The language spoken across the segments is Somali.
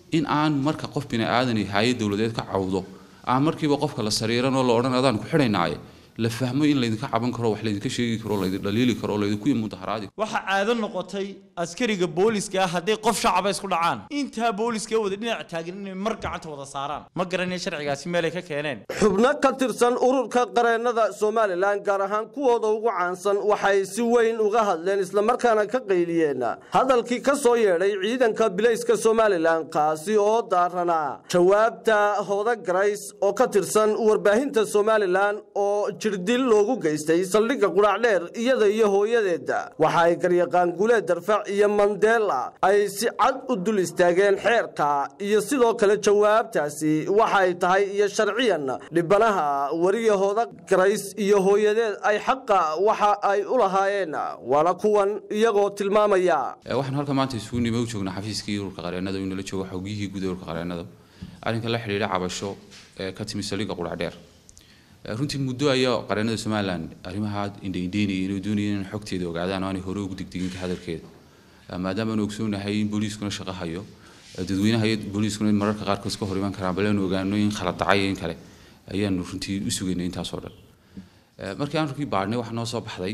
in aan marka qof bini aadan iyo hay-ad dowladeed ka cawdo aan markiiba qofka la sariiranoo la odhan adaan ku xidhaynaaye la fahmo in laydinka caban karo wax laydinka sheegi karo laydin dhaliili karo laydinku mudaharaadi waxaa caado noqotay askariga booliska ah hadday qof shacaba isku dhacaan intaa booliska wada dhinac taagan inay mar gacanta wada saaraan ma garanaya sharcigaasi meelay ka keeneen xubno ka tirsan ururka qareennada somalilan gaar ahaan kuwooda ugu caansan waxay si weyn uga hadleen islamarkaana ka qayliyeen hadalkii ka soo yeedhay ciidanka bilayska somalilan kaasi oo daaranaa jawaabta hooda garays oo ka tirsan warbaahinta somalilan oo jirdil loogu geystay saldhigga qudhacdheer iyada iyo hooyadeeda waxa ay garyaqaan guuleed darfac iyo mandela ay si cad u dul istaageen xeerka iyo sidoo kale jawaabtaasi waxa ay tahay iyo sharciyan dhibanaha wariyahooda garays iyo hooyadeed ay xaqa waxa ay u lahaayeen waana kuwan iyagoo tilmaamaya waxaan halka maanta isugu nimo u joognaa xafiiskii ururka qareennada inala joogo xogiyihii guud ee ururka qareennada arrinka la xidhiidha cabasho ee ka timi saldhigga qudhacdheer runtii muddo ayaa qareennada somalilan arrimaha indhaindheynayay inay doonayeen in xogteeda ogaadaan oo aanay hore ugu digdigin ka hadalkeeda maadaama aanu ogsoonahay in booliiskuna shaqo hayo dadweynaha iyo booliiskuna mararka qaarkood ka hor iman karaan bal aanu ogaano in khalad dhacay in kale ayaanu runtii u sugaynay intaasoo dhan markii aan runtii baadhnay waxaa noo soo baxday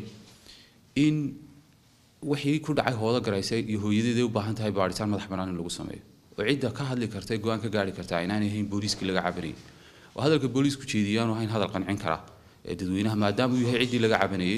in wixii ku dhacay hoodo garaysay iyo hooyadeeday u baahan tahay baadhitaan madax bannaan in lagu sameeyo oo cidda ka hadli karta go-aan ka gaari kartaa inaanay ahayn booliiskii laga cabanayay oo hadalka booliisku jeediyaanu ahayn hadal qancin kara ee dadweynaha maadaama uu yahay ciddii laga cabanayey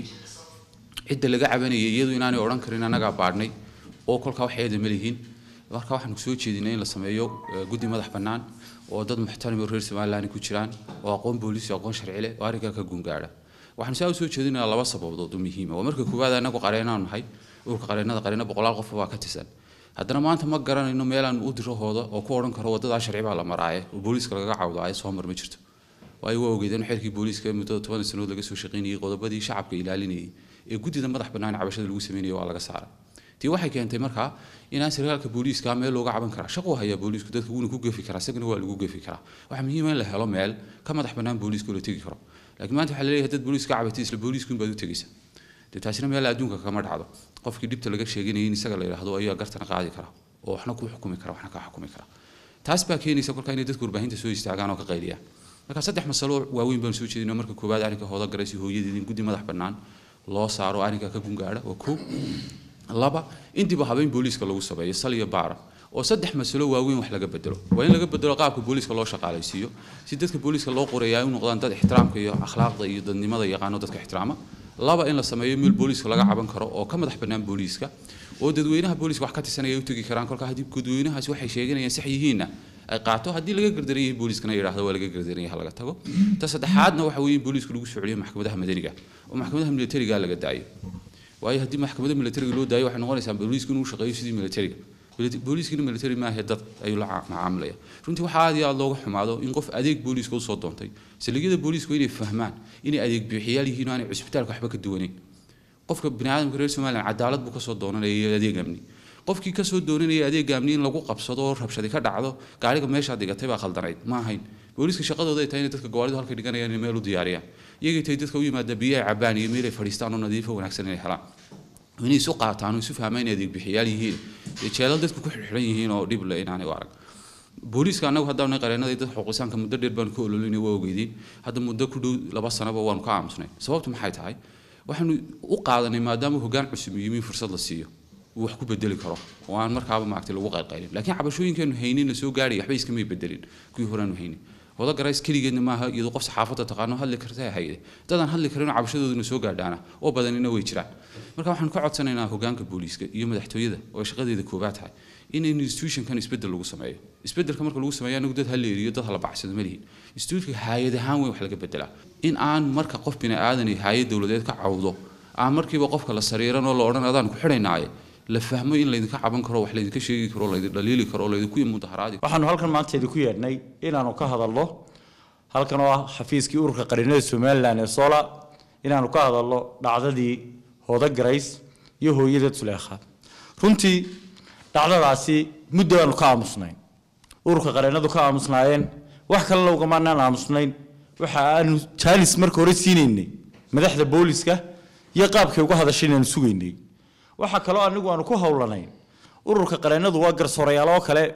cidda laga cabanayay iyadu inaanay odhan karin annagaa baadhnay oo kolkaa wax eeda ma lihiin marka waxaanu soo jeedinay in la sameeyo guddi madax bannaan oo dad muxtarim oo reer somaliland ku jiraan oo aqoon booliis iyo aqoon sharci leh oo arrinkaa ka guungaadha waxaanu saa u soo jeedinayaa laba sababood oo muhiima waa marka koowaad annagu qareenaanu nahay ururka qareennada qareena boqolaal qof baa ka tirsan haddana maanta ma garanayno meelaan u diro hooda oo ku odhan karo wadadaa sharci baa la maraaye oo booliiska lagaga cawdaaye soo mar ma jirto waayo waa ogeedeen xeerkii booliiska muddada toban sanood laga soo shaqaynayay qodobadii shacabka ilaalinayay ee guddida madax bannaan cabashada lagu sameynaya waa laga saaray tii waxay keentay markaa inaan sarkaalka booliiska meel looga caban karaa shaquu hayaa booliisku dadka wuuna ku gefi karaa isagana waa lagu gefi karaa waxaa muhiima in la helo meel ka madax bannaan booliiska oo la tegi karo laakiin maanta waxaa laleeyahay dad booliiska ka cabatay isla booliiskuun baad u tegaysa dee taasina meel adduunka kama dhacdo qofkii dhibta laga sheeganayay in isaga la yidhaahdo ayaa gartana qaadi kara oo waxna ku xukumi kara waxna ka xukumi kara taas baa keenaysa kolkaa inay dadku warbaahinta soo istaagaan oo ka qayliyaan marka saddex masalo waaweyn baan soo jeedinaa marka koowaad arrinka hooda garaysi hooyadeed in guddi madax bannaan loo saaro arrinka ka gungaadha waa kow laba in dib u habeyn booliiska lagu sameeyo sal iyo baara oo saddex masalo waaweyn wax laga bedelo waa in laga bedelo qaabka booliiska loo shaqaalaysiiyo si dadka booliiska loo qorayaa ay u noqdaan dad ixtiraamka iyo akhlaaqda iyo dadnimada yaqaano dadka ixtiraama laba in la sameeyo meel booliiska laga caban karo oo ka madax bannaan booliiska oo dadweynaha booliiska wax ka tirsanaya u tegi karaan kolka haddii dadweynahaasi waxay sheeganayaan sax yihiinna ay qaato haddii laga gardaran yahay booliiskana yidhaahdo waa laga gardaran yahay laga tago ta saddexaadna waxa weeye in booliisku lagu soo celiyo maxkamadaha madaniga oo maxkamadaha militariga laga daayo waayo haddii maxkamada militariga loo daayo waxay noqonaysaa booliisku inuu shaqeeyo sidii militariga booliiskina military maahe dad ayuu la macaamilaya runtii waxaa aad iyo aad looga xumaado in qof adeeg booliiska usoo doontay saldhigyada booliisku inay fahmaan inay adeeg bixiyaal yihiin oo aanay cusbitaalka waxba ka duwaneyn qofka biniaadamka reer somaliland cadaalad buu kasoo doonanaya iyo adeeg amni qofkii kasoo doonanaya adeeg amni in lagu qabsado oo rabshadi ka dhacdo gaariga meeshaa dhigatay baa khaldanayd ma ahayn booliiska shaqadooda ay tahay inay dadka gawaaridu halka dhiganayaan inay meel u diyaariyaan iyagay tahay dadka u yimaada biyo ay cabaan iyo meel ay fadhiistaan oo nadiifo wanaagsan inay helaan inay isu qaataan oo isu fahmaan inay adeeg bixiyaal yihiin jeelal dadku ku xidhan yihiin oo dhib le inaanay u arag booliiska annagu haddaanay qareenada dad xuquuqisaanka muddo dheer baan ka ololinay waa ogeydeen hadda muddo ku dhow laba sanaba waanu ka aamusnay sababtu maxay tahay waxaanu u qaadanay maadaama hoggaan cusub yimi fursad la siiyo uu wax ku bedeli karo oo aan markaaba maaragtay lagu qaylqaylin laakiin cabashooyinkeenu haynin la soo gaadhay waxba iskamay bedelin kuwii horeanu haynin wada garays keligeedna maaha iyadoo qof saxaafadda taqaano hadli karta hayde dadaan hadli karin oo cabashadooduna soo gaadhaana oo badanina way jiraan marka waxaan ka codsanaynaa hoggaanka booliiska iyo madaxtooyada oo shaqadeeda koobaad tahay in institutionkan isbedel lagu sameeyo isbedelka marka lagu sameeyo anagu dad hala eriyo dad hala bacsado ma lihin institutionka hay-ad ahaan weyn wax laga bedelaa in aan marka qof bini aadan iyo hay-ad dowladeed ka cawdo aan markiiba qofka la sariiran oo la odhan adaan ku xidhaynaaye la fahmo in laydinka caban karo wax laydinka sheegi karo laydin dhaliili karo laydinku mudaharaadi waxaanu halkan maanta idinku yeedhnay inaanu ka hadalno halkan oo ah xafiiskii ururka qarinada somalilan ee sola inaanu ka hadalno dhacdadii hooda garays iyo hooyadeed suleekha runtii dhacdadaasi muddo aanu ka aamusnayn ururka qareenadu ka aamusnaayeen wax kalena ugamanaan aamusnayn waxa aanu jaalis marka hore siinaynay madaxda booliska iyo qaabkay uga hadashay inaanu sugaynay waxaa kaloo anigu aanu ku howlanayn ururka qareenadu waa garsoorayaal oo kale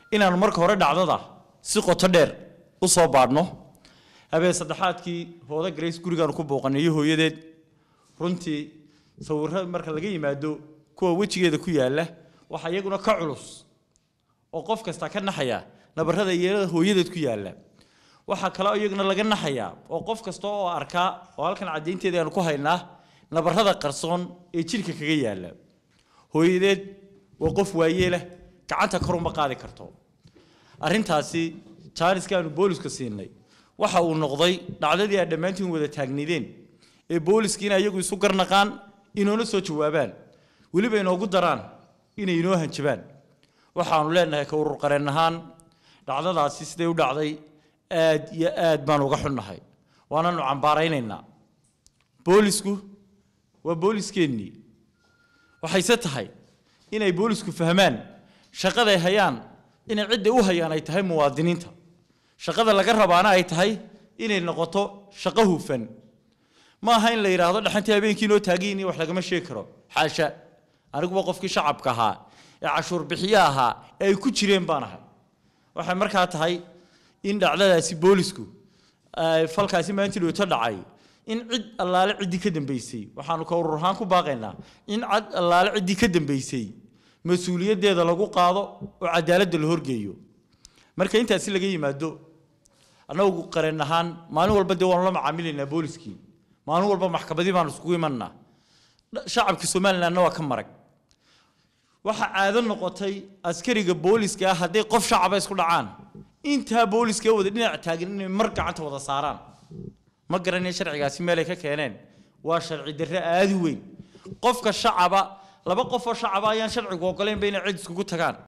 inaanu marka hore dhacdada si qoto dheer u soo baadhno habeen saddexaadkii hooda grace gurigaanu ku booqanay iyo hooyadeed runtii sawirro marka laga yimaado kuwa wejigeeda ku yaalla waxaa iyaguna ka culus oo qof kasta ka naxaya nabarrada iyada hooyadeed ku yaalla waxaa kaloo iyaguna laga naxayaa oo qof kasta oo arkaa oo halkan caddaynteeda aanu ku haynaa nabarrada qarsoon ee jidhka kaga yaalla hooyadeed waa qof waayeelah gacanta kor uma qaadi karto arrintaasi jaaniska aanu booliska siinay waxa uu noqday dhacdadii aad dhammaantiin wada taagnaydeen ee booliskiina iyagu isu garnaqaan inoona soo jawaabaan weliba inoogu daraan inay inoo hanjabaan waxaanu leenahay ka urur qareen ahaan dhacdadaasi siday u dhacday aad iyo aad baan uga xunnahay waananu cambaaraynaynaa boolisku waa booliskeenii waxayse tahay inay boolisku fahmaan shaqaday hayaan inay cidda u hayaan ay tahay muwaadiniinta shaqada laga rabaana ay tahay inay noqoto shaqo hufan ma aha in la yidhaahdo dhaxantii habeenkii noo taagiyin wax lagama sheegi karo xaasha aniguba qofkii shacabka ahaa ee cashuur bixiye ahaa ee ay ku jireen baan ahay waxay markaa tahay in dhacdadaasi boolisku falkaasi maanta dhooto dhacay in cid allaale ciddii ka dambeysay waxaanu ka urur ahaan ku baaqaynaa in cid allaale ciddii ka dambeysay mas-uuliyaddeeda lagu qaado oo cadaaladda la horgeeyo marka intaasi laga yimaado annagu qareen ahaan maalin walba dee waanu la macaamilaynaa booliskii maalin walba maxkamadii baanu isugu imanaa shacabka somalilandna waa ka marag waxaa caado noqotay askariga booliska ah hadday qof shacaba isku dhacaan intaa booliska wada dhinac taagan inay mar gacanta wada saaraan ma garanaya sharcigaasi meelay ka keeneen waa sharci darre aada u weyn qofka shacaba laba qof oo shacaba ayaan sharcigu ogoleynba inay cid iskugu tagaan